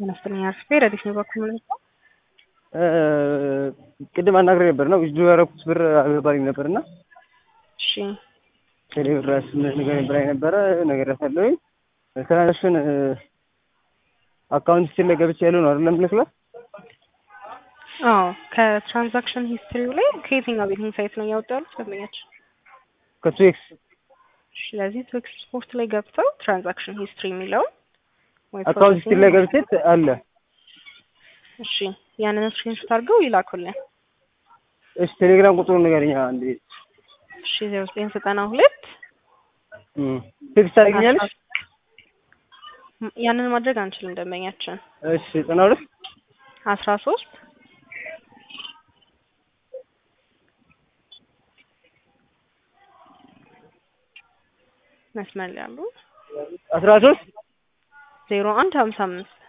አነስተኛ አርፌ ረዲፍ ነው በኩል ማለት ነው። ቅድም አናግሬ ነበር ነው ዊዝድሮ ያደረኩት ብር አልገባልኝ ነበር እና እሺ ቴሌ ብር ነገር ብላኝ ነበረ ነገር ያሳለሁኝ ትራንዛክሽን አካውንት ስል ላይ ገብቼ ያለው ነው አይደለም ልክላ አዎ ከትራንዛክሽን ሂስትሪው ላይ ከየትኛው ቤቲንግ ሳይት ነው ያወጡ ያሉት ደንበኛችን? ከቱኤክስ ስለዚህ ትዊክስ ስፖርት ላይ ገብተው ትራንዛክሽን ሂስትሪ የሚለውን ወይ አካውንት ስል ላይ ገብቼ አለ እሺ ያንን ስክሪንሾት አድርገው ይላኩልን። እሺ ቴሌግራም ቁጥሩ ንገረኝ አንድ እሺ ዜሮ ዘጠኝ ዘጠና ሁለት ቴክስት ታደርጊኛለሽ? ያንን ማድረግ አንችልም ደንበኛችን። እሺ ዘጠና ሁለት አስራ ሶስት መስመር ላይ ያሉ አስራ ሶስት ዜሮ አንድ ሀምሳ አምስት